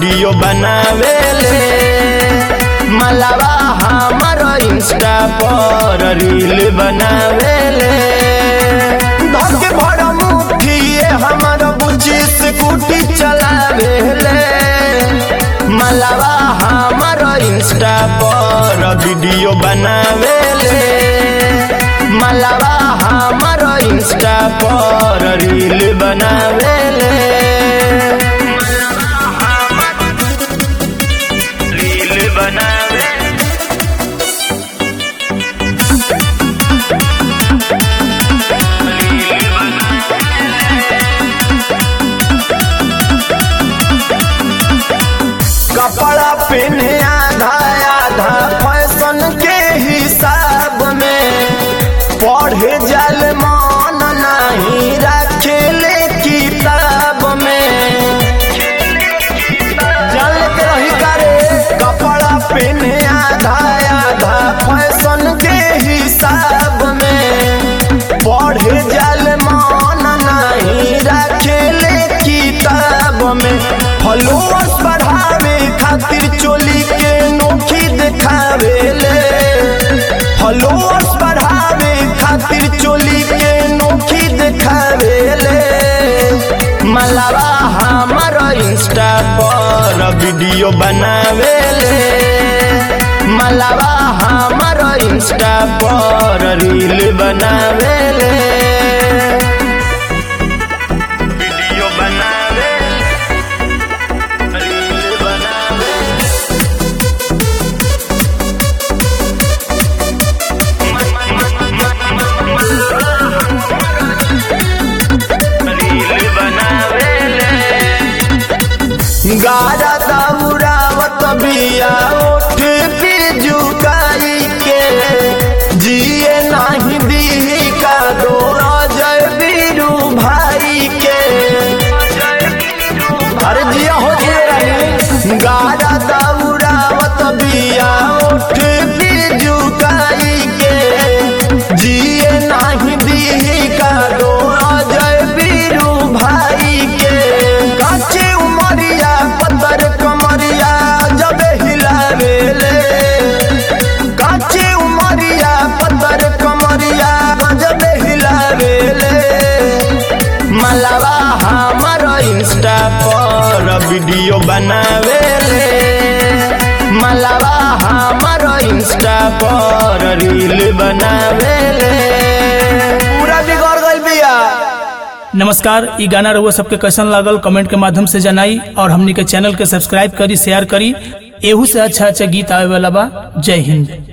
video बनावेले मलावा हमर Insta पर रील बनावेले धके भर मुठिए हमर बुच्ची स्कूटी चलावेले मलावा हमर इंस्टा पर वीडियो बनावेले मलावा हमर इंस्टा पर रील बनावेले रील बनावे कपड़ा पहने आधा आधा फैशन के हिसाब में पढ़े जल मन नहीं रखेले किताब में जल के रही करे कपड़ा पहने आधा आधा फैशन के हिसाब में पढ़े जल मन नहीं रखेले किताब में फॉलोअर्स बढ़ावे खातिर चोली के नोखी देखावेले फॉलोअर्स बढ़ावे खातिर चोली के नोखी देखावेले मलावा हमर इंस्टा पर वीडियो बनावेले मलावा हमर इंस्टा पर रील बनावेले वीडियो बनावे रील बनावे रील बनावेले गारा दौड़ावत बिया ओठ पे झुकाई के जिए नाही दी का दो अजय बीरू भाई के अरे जिया हो जिए रानी गारा दौड़ावत बिया ओठ पे झुकाई के जिए नाही दी का दो अजय बीरू भाई के काचे उमरिया पत्थर कमरिया जब हिलावेले काचे उमरिया पत्थर कमरिया जब हिलावेले मलावा हमर इंस्टा पर वीडियो बनावेले मलावा हमर इंस्टा पर रील बनावेले पूरा बिगड़ गइल बिया नमस्कार ई गाना रहुआ सबके कैसन लागल कमेंट के माध्यम से जनाई और हमनी के चैनल के सब्सक्राइब करी शेयर करी एहू से अच्छा अच्छा गीत आवे वाला बा जय हिंद